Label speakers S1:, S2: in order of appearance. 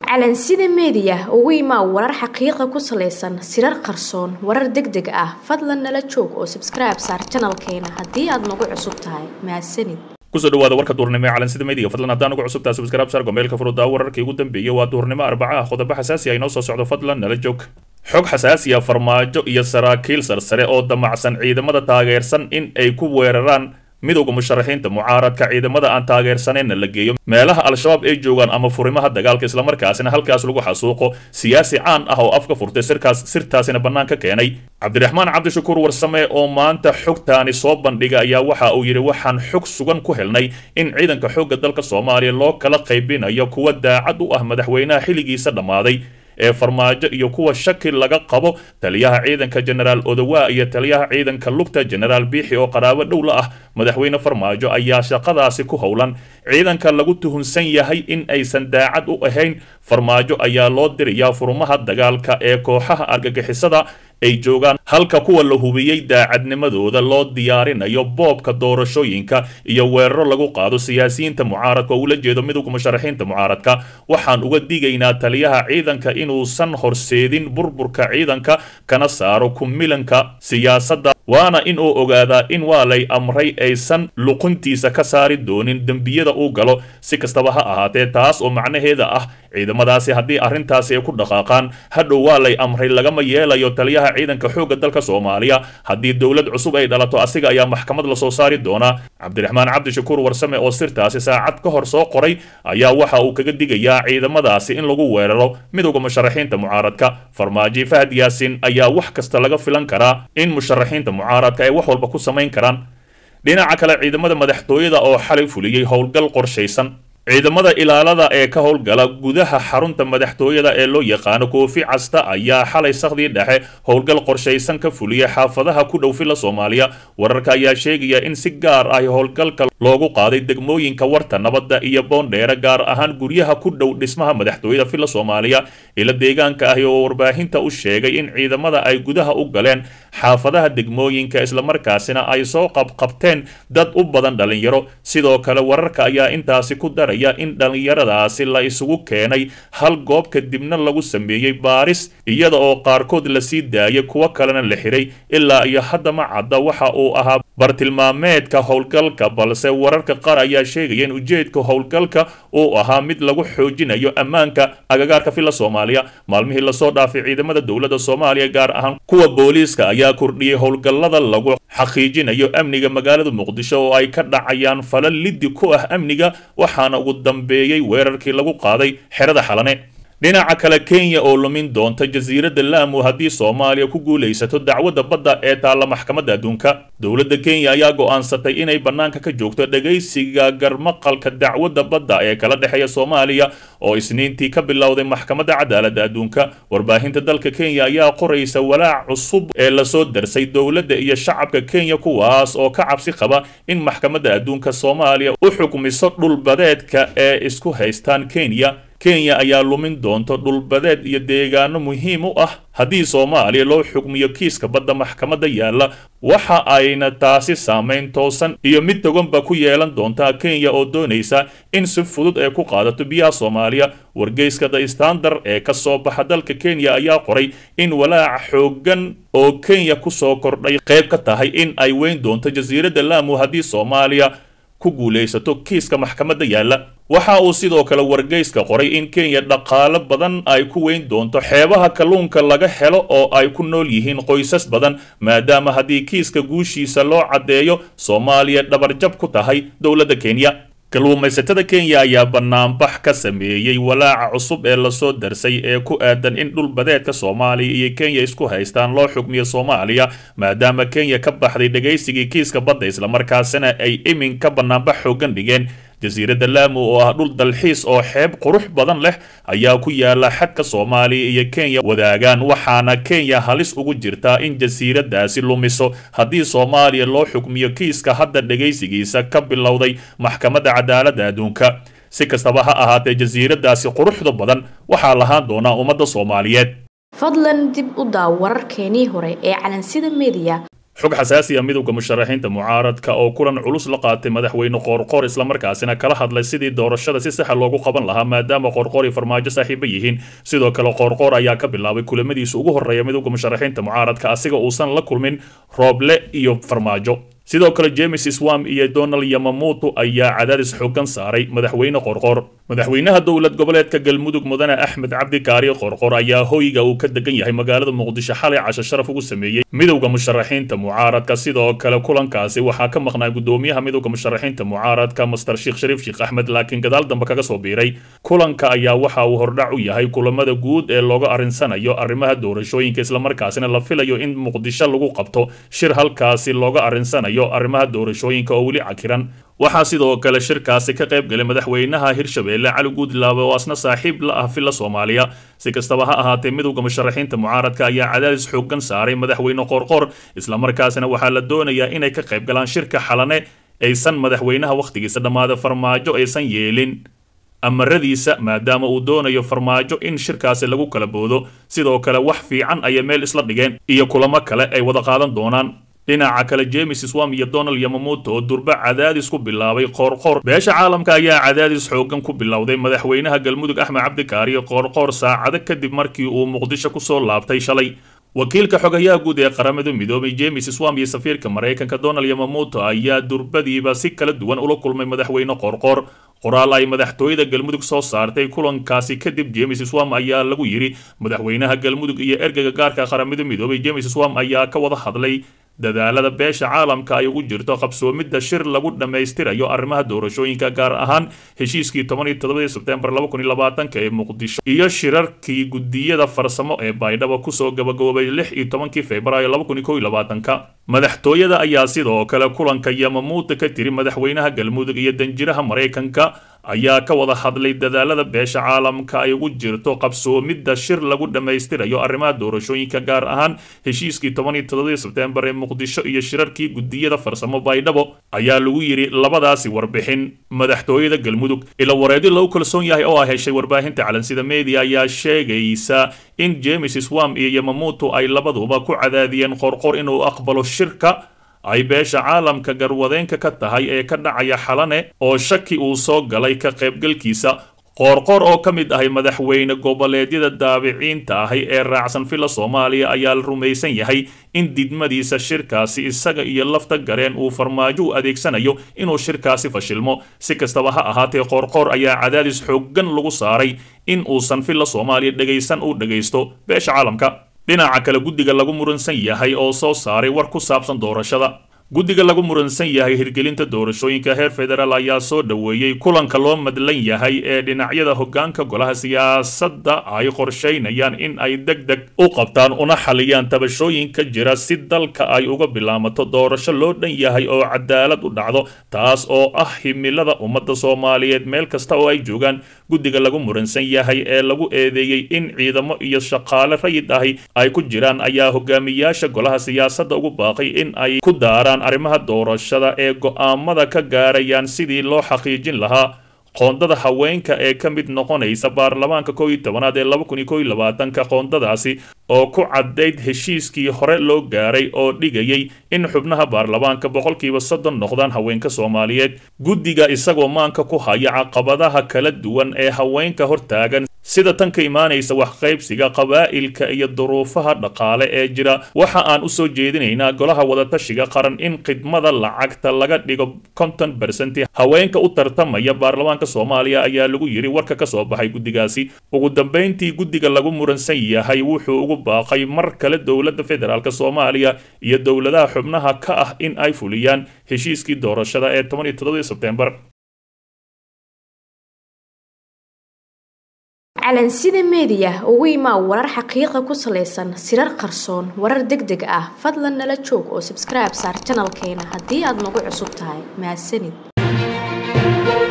S1: calansida meediya ugu imaa warar xaqiiqa ku salaysan sirar qarsoon warar deg deg ah fadlan nala joog oo sabskribe saar janalkeena haddii aad nagu cusub tahay mahadsanid
S2: kusoo dhawaada warka duurnimo ee calansida meediga fadlan haddaan ugu cusubtaa subscribe saar gombeelka furudaa wararkii ugu dambeeyey waa duurnimo arbaca ah qodobo xasaasi ah inoo soo socdo fadlan nala joog xog xasaasiya farmaajo iyo saraakiil sarsare oo damacsan ciidamada taageersan in ay ku weeraraan midowda musharaxiinta mucaaradka ciidamada aan taageersaneenna la geeyo meelaha al-shabaab ay joogaan ama furimaha dagaalka islamarkaasina halkaas lagu xasuuqo siyaasi caan ah oo afka furtay sirkaas sirtaasina bannaan ka keenay cabdiraxmaan cabdishakuur warsame oo maanta xogtaani soo bandhiga ayaa waxa uu yidhi waxaan xog sugan ku helnay in ciidanka xoogga dalka soomaaliya loo kala qaybinayo kuwa daacad u ah madaxweynaha xilligiisa dhammaaday ee farmaajo iyo kuwa shaki laga qabo taliyaha ciidanka genaraal odowa iyo taliyaha ciidanka lugta genaraal biixi oo qaraabo dhow la ah madaxweyne farmaajo ayaa shaqadaasi ku howlan ciidanka lagu tuhunsan yahay in aysan daacad u ahayn farmaajo ayaa loo dirayaa furmaha dagaalka ee kooxaha argagixisada ay joogaan halka kuwa la hubiyey daacadnimadooda loo diyaarinayo boobka doorashooyinka iyo weeraro lagu qaado siyaasiyiinta mucaaradka oo ula jeedo midowga musharaxiinta mucaaradka waxaan uga digaynaa taliyaha ciidanka inuusan horseedin burburka ciidanka kana saaro kumilanka siyaasadda waana in uu ogaadaa in waa lay amray aysan luquntiisa ka saari doonin dembiyada uu galo si kastaba ha ahaatee taas oo macnaheeda ah ciidamadaasi haddii arrintaasi ay ku dhaqaaqaan hadhow waa lay amray lagama yeelayo taliyaha ciidanka xoogga dalka soomaaliya haddii dowlad cusub ay dhalato asiga ayaa maxkamad lasoo saari doonaa cabdiraxmaan cabdishakuur warsame oo sirtaasi saacad ka hor soo qoray ayaa waxa uu kaga digayaa ciidamadaasi in lagu weeraro midowda musharaxiinta mucaaradka farmaajo fahad yaasin ayaa wax kasta laga filan karaa in musharaxiinta mucaaradka ay wax walba ku samayn karaan dhinaca kale ciidamada madaxtooyada oo xalay fuliyey howlgal qorshaysan ciidamada ilaalada ee ka howlgala gudaha xarunta madaxtooyada ee loo yaqaano koofi casta ayaa xalay sakhdii dhexe howlgal qorshaysan ka fuliyay xaafadaha ku dhow fila soomaaliya wararka ayaa sheegaya in si gaar ah howlgalka loogu qaaday degmooyinka warta nabadda iyo boondheere gaar ahaan guryaha ku dhow dhismaha madaxtooyada fila soomaaliya ila deegaanka ahi oo warbaahinta u sheegay in ciidamada ay gudaha u galeen xaafadaha degmooyinka islamarkaasina ay soo qabqabteen dad u badan dhalinyaro sidoo kale wararka ayaa intaasi ku daray in dhallinyaradaasi la isugu keenay hal goob kadibna lagu sameeyey baaris iyada oo qaarkood lasii daayay kuwo kalena la xiray ilaa iyo hadda ma cadda waxa uu ahaa bartilmaameedka howlgalka balse wararka qaar ayaa sheegaya in ujeedka howlgalka uu ahaa mid lagu xoojinayo ammaanka agagaarka fila soomaaliya maalmihii lasoo dhaafay ciidamada dowladda soomaaliya gaar ahaan kuwa booliiska ayaa kordhiyey howlgallada lagu xaqiijinayo amniga magaalada muqdisho oo ay ka dhacayaan falal liddi ku ah amniga waxaana ugu dambeeyey weerarkii lagu qaaday xerada xalane dhinaca kale kenya oo lumin doonta jasiiradda laamu haddii soomaaliya ku guulaysato dacwadda badda ee taalla maxkamadda adduunka dowladda kenya ayaa go'aansatay inay bannaanka ka joogto dhegaysiga garmaqalka dacwadda badda ee kala dhexeeya soomaaliya oo isniintii ka bilowday maxkamadda cadaaladda adduunka warbaahinta dalka kenya ayaa qoraysa walaac cusub ee lasoo darsay dowladda iyo shacabka kenya kuwaas oo ka cabsi qaba in maxkamadda adduunka soomaaliya u xukmiso dhulbadeedka ee isku haystaan kenya kenya ayaa lumin doonto dhulbadeed iyo deegaano muhiim u ah haddii soomaaliya loo xukmiyo kiiska badda maxkamadda yaalla waxa ayna taasi saamayn toosan iyo mid toganba ku yeelan doontaa kenya oo doonaysa in si fudud ay ku qaadato biyaha soomaaliya wargeyska the standard ee ka soo baxa dalka kenya ayaa qoray in walaaca xooggan oo kenya kusoo kordhay qayb ka tahay in ay weyn doonto jasiiradda laamu haddii soomaaliya ku guulaysato kiiska maxkamadda yaalla waxa uu sidoo kale wargeyska qoray in kenya dhaqaalo badan ay ku weyn doonto xeebaha kalluunka laga helo oo ay ku nool yihiin qoysas badan maadaama haddii kiiska guushiisa loo caddeeyo soomaaliya dhabarjab ku tahay dowladda kenya kalluumaysatada kenya ayaa banaanbax ka sameeyey walaaca cusub ee lasoo darsay ee ku aadan in dhulbadeedka soomaaliya iyo kenya isku haystaan loo xukmiyo soomaaliya maadaama kenya ka baxday dhegaysigii kiiska badda islamarkaasina ay iminka banaanbax xoogan dhigeen jasiiradda laamu oo ah dhul dalxiis oo xeeb qurux badan leh ayaa ku yaala xadka soomaaliya iyo kenya wadaagaan waxaana kenya halis ugu jirtaa in jasiiradaasi lumiso haddii soomaaliya loo xukmiyo kiiska hadda dhegaysigiisa ka bilowday maxkamadda cadaaladda adduunka si kastaba ha ahaatee jasiiradaasi quruxda badan waxaa lahaan doonaa ummadda soomaaliyeed
S1: fadlan dib u daaw wararkeenii hore ee calansida meediya
S2: xog xasaasi ah midowda musharaxiinta mucaaradka oo kulan culus la qaatay madaxweyne qoorqoor islamarkaasina kala hadlay sidii doorashada si saxa loogu qaban lahaa maadaama qoorqoor iyo farmaajo saaxiibo yihiin sidoo kale qoorqoor ayaa ka bilaabay kulamadiisa ugu horreeya midowda musharaxiinta mucaaradka asiga uusan la kulmin rooble iyo farmaajo sidoo kale james swam iyo donald yamamuutu ayaa cadaadis xoogan saaray madaxweyne qorqor madaxweynaha dowlad goboleedka galmudug mudane axmed cabdi kaari qorqor ayaa hoyga uu ka degan yahay magaalada muqdisho xalay casho sharaf ugu sameeyey midowda musharaxiinta mucaaradka sidoo kale kulankaasi waxaa ka maqnaa gudoomiyaha midowda musharaxiinta mucaaradka master sheekh shariif sheekh axmed laakiin gadaal dambe kaga soo biiray kulanka ayaa waxa uu hordhac u yahay kulamada guud ee looga arinsanayo arrimaha doorashooyinka islamarkaasina la filayo in muqdisho lagu qabto shir halkaasi looga arinsanayo arrimaha doorashooyinka oo weli cakiran waxaa sidoo kale shirkaasi ka qayb galay madaxweynaha hirshabeelle cali guudlaabe oo asna saaxiib la ah villa soomaaliya si kastaba ha ahaatee midowda musharaxiinta mucaaradka ayaa cadaadis xoogan saaray madaxweyne qoorqoor islamarkaasina waxaa la doonayaa inay ka qayb galaan shirka xalane aysan madaxweynaha wakhtigiisa dhammaada farmaajo aysan yeelin amaradiisa maadaama uu doonayo farmaajo in shirkaasi lagu kala boodo sidoo kale wax fiican ayay meel isla dhigeen iyo kulamo kale ay wada qaadan doonaan dhinaca kale james swam iyo donald yamamuuto oo durba cadaadis ku bilaabay qoorqoor beesha caalamka ayaa cadaadis xoogan ku bilowday madaxweynaha galmudug axmed cabdikaariyo qoorqoor saacado kadib markii uu muqdisho kusoo laabtay shalay wakiilka xogayaha guud ee qaramada midoobay james swam iyo safiirka maraykanka donald yamamuuto ayaa durbadiiba si kala duwan ula kulmay madaxweyne qoorqoor qoraal ay madaxtooyada galmudug soo saartay kulankaasi kadib james swam ayaa lagu yidhi madaxweynaha galmudug iyo ergeyga gaarka qaramada midoobay james swam ayaa ka wada hadlay dadaalada beesha caalamka ay ugu jirto qabsoomidda shir lagu dhammaystirayo arrimaha doorashooyinka gaar ahaan heshiiskii toban iyo todobadii sebtembar laba kun iyo labaatanka ee muqdisho iyo shirarkii gudiyada farsamo ee baydhabo kusoo gabagaboobay lix iyo tobankii februaayo laba kun iyo kow iyo labaatanka madaxtooyada ayaa sidoo kale kulanka yamamuuta ka tiri madaxweynaha galmudug iyo danjiraha maraykanka ayaa ka wada hadlay dadaalada beesha caalamka ay ugu jirto qabsoomidda shir lagu dhammaystirayo arrimaha doorashooyinka gaar ahaan heshiiskii toban iyo todobadii sebtembar ee muqdisho iyo shirarkii gudiyada farsamo baydhabo ayaa lagu yidhi labadaasi warbixin madaxtooyada galmudug ila wareedi lagu kalsoon yahay oo ay heshay warbaahinta calansida media ayaa sheegaysa in james swam iyo yamamuutu ay labaduba ku cadaadiyeen qorqor inuu aqbalo shirka ay beesha caalamka garwadeenka ka tahay ee ka dhacaya xalane oo shaki uu soo galay ka qaybgalkiisa qoorqoor oo ka mid ahay madaxweyne goboleedyada daabiciinta ahi ee raacsan villa soomaaliya ayaa la rumaysan yahay in didmadiisa shirkaasi isaga iyo lafta gareen uu farmaajo u adeegsanayo inuu shirkaasi fashilmo si kastaba ha ahaatee qoorqoor ayaa cadaadis xooggan lagu saaray in uusan villa soomaaliya dhegaysan u dhegaysto beesha caalamka dhinaca kale guddiga lagu muransan yahay oo soo saaray war ku saabsan doorashada guddiga lagu muransan yahay hirgelinta doorashooyinka heer federaal ayaa soo dhoweeyey kulanka loo madlan yahay ee dhinacyada hoggaanka golaha siyaasadda ay qorshaynayaan in ay deg deg u qabtaan una xaliyaan tabashooyinka jira si dalka ay uga bilaamato doorasho loo dhan yahay oo cadaalad u dhacdo taas oo ah himilada ummadda soomaaliyeed meel kasta oo ay joogaan guddiga lagu muransan yahay ee lagu eedeeyey in ciidamo iyo shaqaale rayid ahi ay ku jiraan ayaa hogaamiyaasha golaha siyaasadda ugu baaqay in ay ku daaraan arrimaha doorashada ee go'aamada ka gaarayaan sidii loo xaqiijin lahaa qoondada haweenka ee ka mid noqonaysa baarlamaanka kow iyo tobanaad ee laba kun iyo kow iyo labaatanka qoondadaasi oo ku caddayd heshiiskii hore loo gaaray oo dhigayay in xubnaha baarlamaanka boqolkiiba soddon noqdaan haweenka soomaaliyeed guddiga isagoo maanka ku haya caqabadaha kala duwan ee haweenka hortaagan sida tan ka imaanaysa waxqaybsiga qabaa'ilka iyo duruufaha dhaqaale ee jira waxa aan u soo jeedinaynaa golaha wadatashiga qaran in khidmada lacagta laga dhigo konton bersenti haweenka u tartamaya baarlamaanka soomaaliya ayaa lagu yidhi warka ka soo baxay guddigaasi ugu dambayntii guddiga lagu muransan yahay wuxuu ugu baaqay mar kale dowladda federaalk soomaaliya iyo dowladaha xubnaha ka ah in ay fuliyaan heshiiskii doorashada ee toban iyo toddobadii sebtembar
S1: calansida meediya ugu imaa warar xaqiiqa ku salaysan sirar qarsoon warar deg deg ah fadlan nala joog oo sabskribe saar janalkeena haddii aad nagu cusub tahay mahadsanid